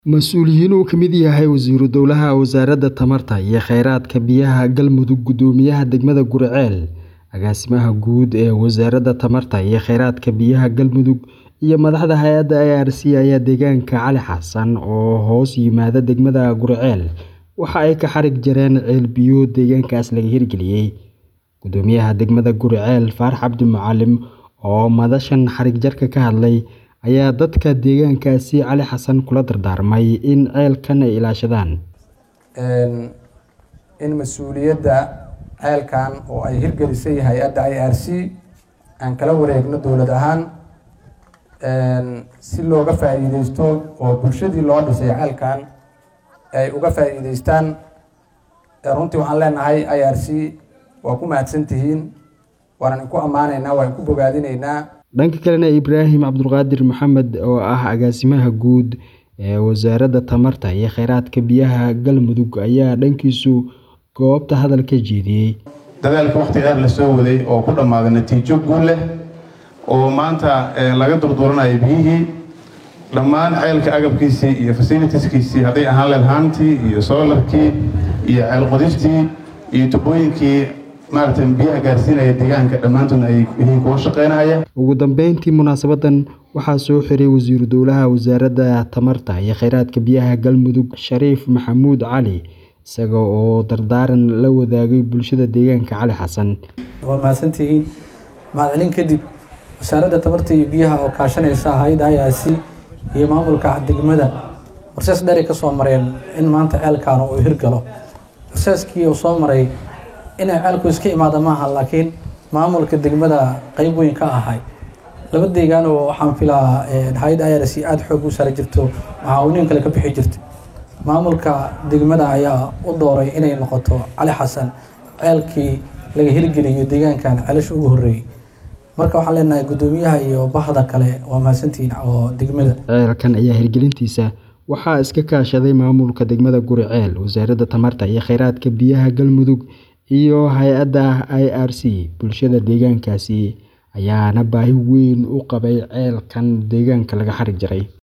Mas'uuliyiin uu ka mid yahay Wasiiru Dowlaha Wasaaradda Tamarta iyo Kheyraadka Biyaha Galmudug Guddoomiyaha degmada Guriceel Agaasimaha Guud ee Wasaaradda Tamarta iyo Kheyraadka Biyaha Galmudug iyo madaxda hay'adda IRC ayaa deegaanka Cali Xassan oo hoos yimaada degmada Guriceel waxa ay ka xarig jareen ceel biyood deegaankaas laga hirgeliyay. Guddoomiyaha degmada Guriceel Faarax Cabdi Macalin oo madashan xarig jarka ka hadlay ayaa dadka deegaankaasi Cali Xassan kula dardaarmay in ceelkan ay ilaashadaan. in mas-uuliyadda ceelkan oo ay hirgelisay hay-adda IRC aan kala wareegno dowlad ahaan si looga faa'iideysto oo bulshadii loo dhisay ceelkan ay uga faa'iideystaan runtii waxaan leenahay IRC waa ku mahadsan tihiin waanan ku ammaanaynaa waan ku bogaadinaynaa dhanka kalena Ibraahim Cabdulqaadir Maxamed oo ah agaasimaha guud ee Wasaaradda Tamarta iyo Kheyraadka Biyaha Galmudug ayaa dhankiisu goobta hadal ka jeediyay. dadaalka waqti dheer la soo waday oo ku dhammaaday natiijo guul leh oo maanta laga durduranayo biyihii dhammaan ceelka agabkiisii iyo fasilitieskiisii hadday ahaan leed haantii iyo soolarkii iyo ceel qodistii iyo tubooyinkii maaragtay biyaha gaarsiinaya deegaanka dhammaantoodna ay yihiin kuwa shaqeynaya ugu dambeyntii munaasabadan waxaa soo xiray wasiiru dowlaha wasaaradda tamarta iyo kheyraadka biyaha galmudug shariif maxamuud cali isaga oo dardaaran la wadaagay bulshada deegaanka cali xasan waa mahadsantihiin mahadcelin kadib wasaaradda tamarta iyo biyaha oo kaashanaysa hay-adda IRC iyo maamulka degmada warsees dheeray ka soo mareen in maanta ceelkan uu hirgalo warseeskii uu soo maray inay ceelku iska imaada maaha laakiin maamulka degmada qeyb weyn ka ahay laba deegaan oo waxaan filaa hay-adda IRC aada xoog u saari jirto macaawiniin kale ka bixi jirta maamulka degmada ayaa u dooray inay noqoto cali xasan ceelkii laga hirgeliyo deegaankan ceelasha ugu horreeyey marka waxaan leenahay guddoomiyaha iyo bahda kale waa mahadsantihiin oo degmada ceelkan ayaa hirgelintiisa waxaa iska kaashaday maamulka degmada Guriceel wasaaradda tamarta iyo kheyraadka biyaha galmudug iyo hay-adda IRC bulshada deegaankaasi ayaana baahi weyn u qabay ceelkan deegaanka laga xarig jaray